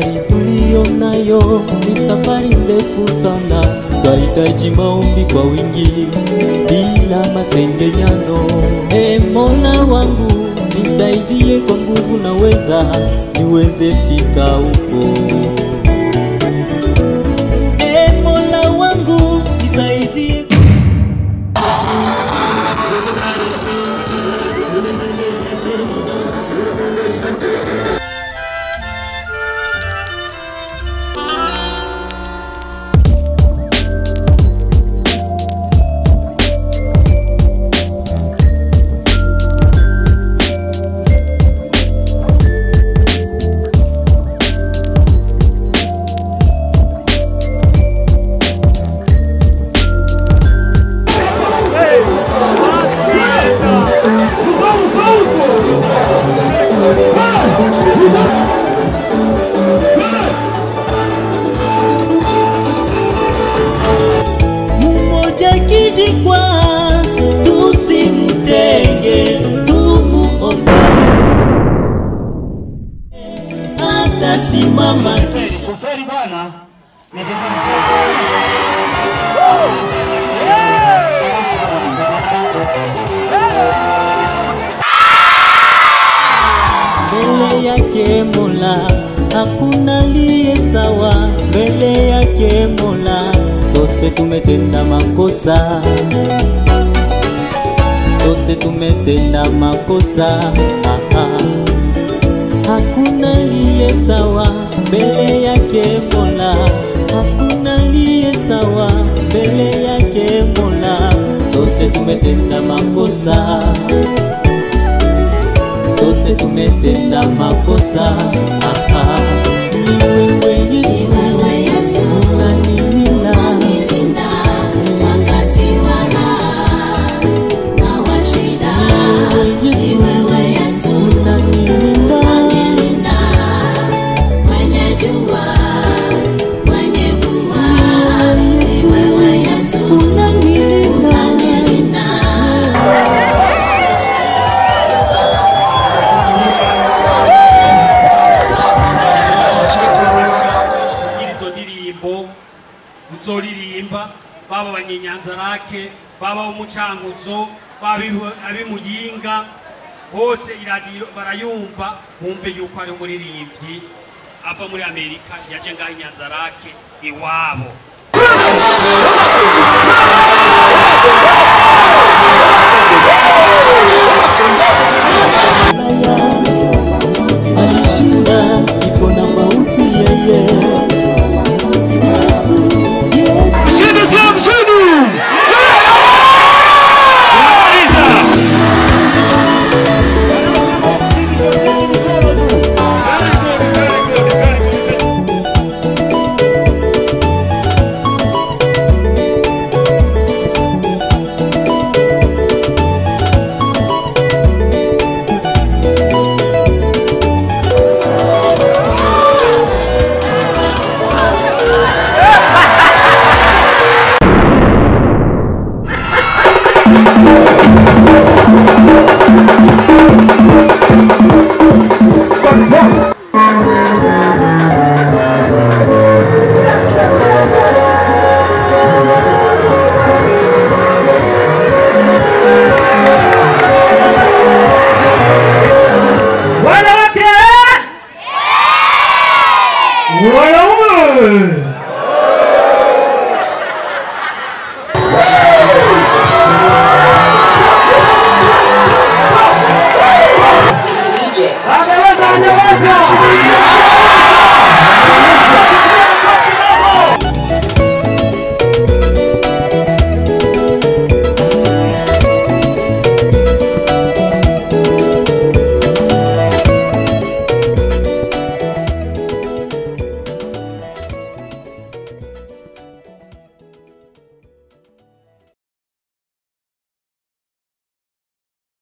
Safari tuliyo nayo ni safari ndefu sana, twahitaji maombi kwa wingi bila masengenyano. E Mola wangu nisaidie kwa nguvu naweza, niweze fika huko. E Mola wangu nisaidie Mmoja kijikwa, tusimtenge, tumuombe atasimama kisha Kufeli bwana ni vigumu sana. mbele yake Mola, hakuna liye sawa mbele yake Mola, sote tumetenda makosa, sote tumetenda makosa ah, ah. Hakuna liye sawa mbele yake Mola, hakuna liye sawa mbele yake Mola, sote tumetenda makosa sote tumetenda makosa ah, ah. Ni wewe Yesu unanilinda Ni wewe Yesu unanilinda Ni wewe Yesu unanilinda izo ndirimbo uzoririmba baba abanyenyanzarake baba umucankuzo baba ibu- abimuyinga hose iradiyo barayumva bumve yuko ari umuririmbyi ava muri amerika yaje ngaho inyanzarake iwabo alishinda kifo na mauti yeye Yesu, Yesu mshindi sio mshindi wanawake wanaume